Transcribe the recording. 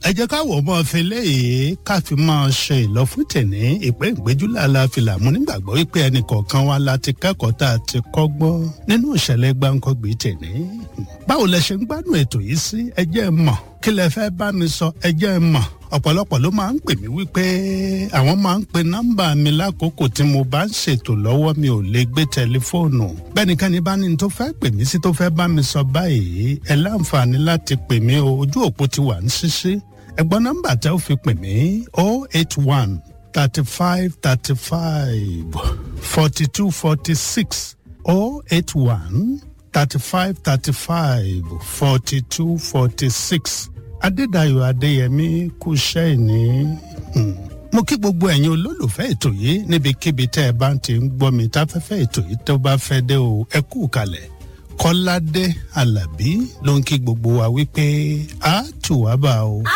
ẹ jẹ́ káwọ̀ ọmọ ọ̀fẹ́lẹ́ yìí ká fi máa ṣe ìlọ́fún tẹ̀ní ìpín ìgbéjúlẹ̀ aláfilà mú nígbàgbọ́ wípé ẹnì kọ̀ọ̀kan wa la ti kẹ́kọ̀ọ́ tá a ti kọ́gbọ́n nínú ìṣẹ̀lẹ̀ gbáǹkọ́gbé tẹ̀ní. báwo lẹ ṣe ń gbádùn ètò yìí sí ẹ jẹ́ ẹ mọ̀ kí lẹ fẹ́ bá mi sọ ẹ jẹ́ ẹ mọ̀ ọ̀pọ̀lọpọ̀ ló máa ń pè mí wípé àwọn máa ń pe nọ́mbà mi lákòókò tí mo bá ń ṣètò lọ́wọ́ mi ò lè gbé tẹlifóònù bẹ́nikẹ́ni bá ní tó fẹ́ pè mí sí tó fẹ́ bá mi sọ báyìí ẹ láǹfààní láti pè mí o ojú òpó ti wà ń ṣíṣí ẹ̀gbọ́n nọ́mbà tẹ́ ò fi pè mí o eight one thirty five thirty five forty two forty six o eight one thirty five thirty five forty two forty six adédayọ̀ adéyẹmí kú iṣẹ́ ìní. mo kí gbogbo ẹ̀yin olólùfẹ́ ètò yìí níbikíbi tẹ́ ẹ bá ti ń gbọ́ mi táfẹ́fẹ́ ètò yìí tó bá fẹ́ dé o ẹ kú kalẹ̀ kọ́ládé alábí ló ń kí gbogbo wa wípé a tù wá bá o.